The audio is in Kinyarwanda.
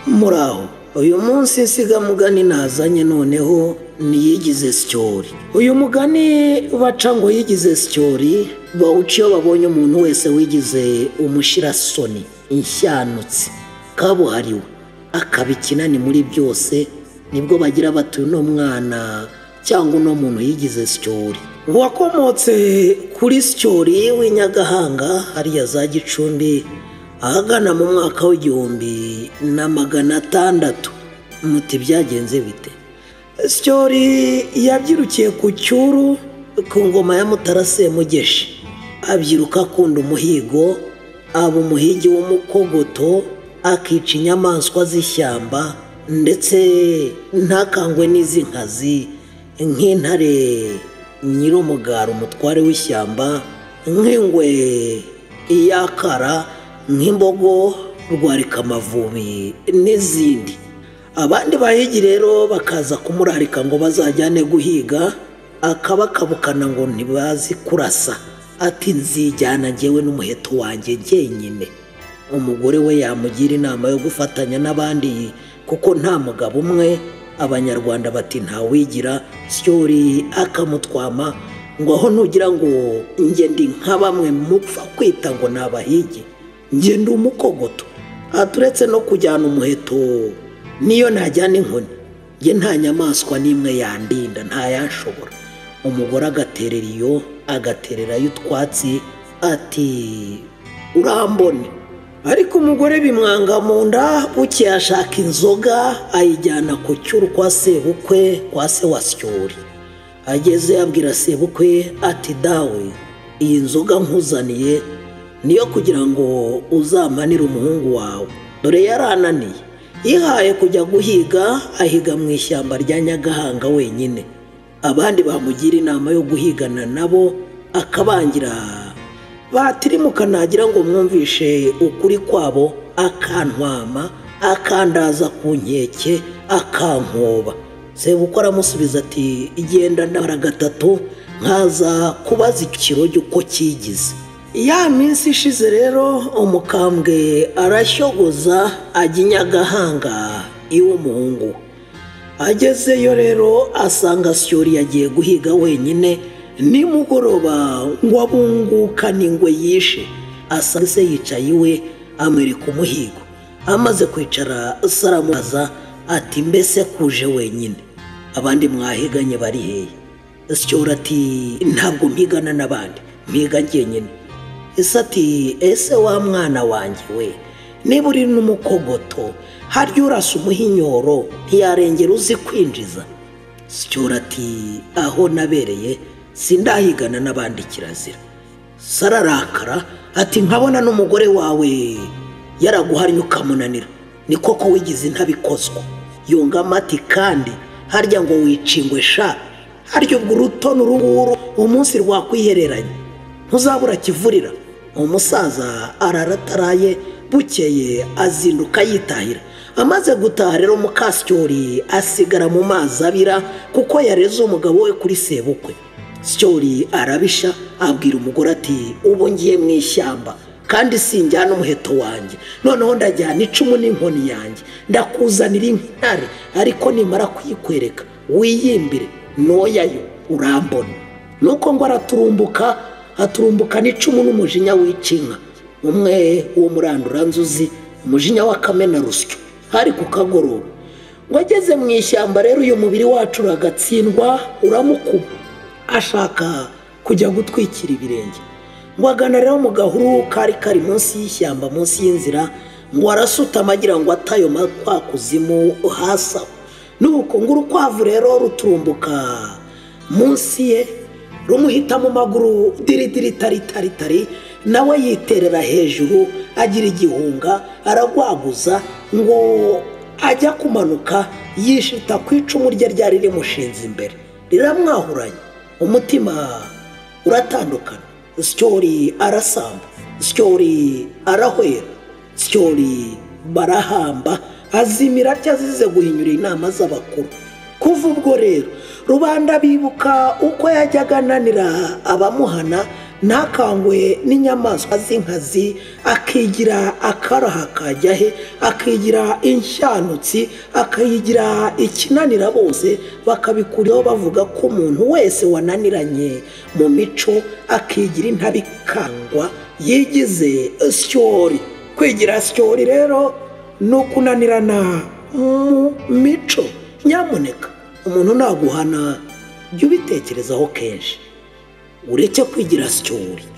muraho uyu munsi insigamugani nazanye noneho niyigize sityori uyu mugani baca ngo yigize sityori bawuca iyo babonye umuntu wese wigize umushyirasoni inshyanutsi kabuhariwe akaba ikinani muri byose nibwo bagira bati uno mwana cyangwa uno muntu yigize sityori wakomotse kuri sityori w'inyagahanga hariya za gicumbi ahagana mu mwaka w'igihumbi na magana atandatu muti byagenze bite sityori yabyirukiye ku cyuru ku ngoma ya Mutara Semugeshi abyiruka akunda umuhigo aba umuhigi w'umukogoto akica inyamaswa z'ishyamba ndetse ntakangwe n'izi nkazi nk'intare nyir'umugara umutware w'ishyamba nk'ingwe iyakara nk'imbogo rwarikamavubi n'izindi abandi bahigi rero bakaza kumurarika ngo bazajyane guhiga akabakabukana ngo ntibazi kurasa ati nzijyana ngewe n'umuheto wanjye jyenyine umugore we yamugira inama yo gufatanya n'abandi kuko nta mugabo umwe abanyarwanda bati ntawigira syori akamutwama ngo aho nugira ngo njye ndi nka bamwe mupfa kwita ngo ni abahigi njye ndi umukogoto aturetse no kujyana umuheto niyo najyana inkoni njye nta nyamaswa n'imwe yandinda ntayashobora umugore agaterera iyo agatererayo utwatsi ati urambone ariko umugore bimwanga mu nda bukeye ashaka inzoga ayijyana ku cyuru kwa sebukwe kwa se wa syori ageze abwira sebukwe ati dawe iyi nzoga nkuzaniye niyo kugira ngo uzamanire umuhungu wawe dore yarananiye yihaye kujya guhiga ahiga mu ishyamba rya nyagahanga wenyine abandi bamugira inama yo guhigana nabo akabangira batirimuka nagira ngo mwumvishe ukuri kwabo akantwama akandaza ku nkeke akankoba sebukwe aramusubiza ati igenda ndabara gatatu nkaza kubaza ikiroge uko cyigize ya minsi ishize rero umukambwe arashyogoza ajya inyagahanga iw'umuhungu agezeyo rero asanga syori yagiye guhiga wenyine nimugoroba ngo abungukane ingwe yishe asanga se yicaye iwe amwereka umuhigo amaze kwicara saramubaza ati mbese kuje wenyine abandi mwahiganye bari hehe syori ati ntabwo mpigana n'abandi mpiga njyenyine ese ati ese wa mwana wanjye we niba uri n'umukogoto harya urasa umuhinyoro ntiyarengera uzi kwinjiza sicyura ati aho nabereye sindahigana n'abandi kirazira sararakara ati nkabona n'umugore wawe yaraguharanye ukamunanira ni koko wigize ntabikozwa yungamo ati kandi harya ngo wicingwe sha harya ubwo urutoni uru nguru umunsi rwakwihereranye ntuzabura kivurira umusaza ararataraye bukeye azinduka yitahira amaze gutaha rero mukasyori asigara mu mazi abira kuko yareze umugabo we kuri sebukwe syori arabisha abwira umugore ati ubu ngiye mu ishyamba kandi sinjyana umuheto wanjye noneho ndajyana icumu n'inkoni yanjye ndakuzanira intare ariko nimara kuyikwereka wiyimbire ntoyayo urambona nuko ngo araturumbuka aturumbuka n'icumu n'umujinya w'icinka umwe wo muranduranzuzi umujinya wa kamena rusyo hari ku kagoroba ngo ageze mu ishyamba rero uyu mubiri wacu uragatsindwa uramukuba ashaka kujya gutwikira ibirenge ngo agana rero mu gahuru kari kari munsi y'ishyamba munsi y'inzira ngo arasutama agira ngo atayo kwa kuzimu hasi aho nuko ngo urukwavu rero ruturumbuka munsi ye rumuhita mu maguru diridiri taritari nawe yiterera hejuru agira igihunga aragwaguza ngo ajya kumanuka yishita ku icumu rye ryari rimushinze imbere riramwahuranye umutima uratandukana sityori arasamba sityori arahwera sityori barahamba azimira atya azize guhinyura inama z'abakuru kuva ubwo rero rubanda bibuka uko yajyaga ananira abamuhana ntakangwe n'inyamaswa z'inkazi akigira akaraha kajya he akigira inshanutsi akayigira ikinanira bose bakabikuraho bavuga ko umuntu wese wananiranye mu mico akigira intabikangwa yigize syori kwigira syori rero ni ukunanirana mu mico nyamuneka umuntu naguhana jya ubitekerezaho kenshi ureke kwigira syori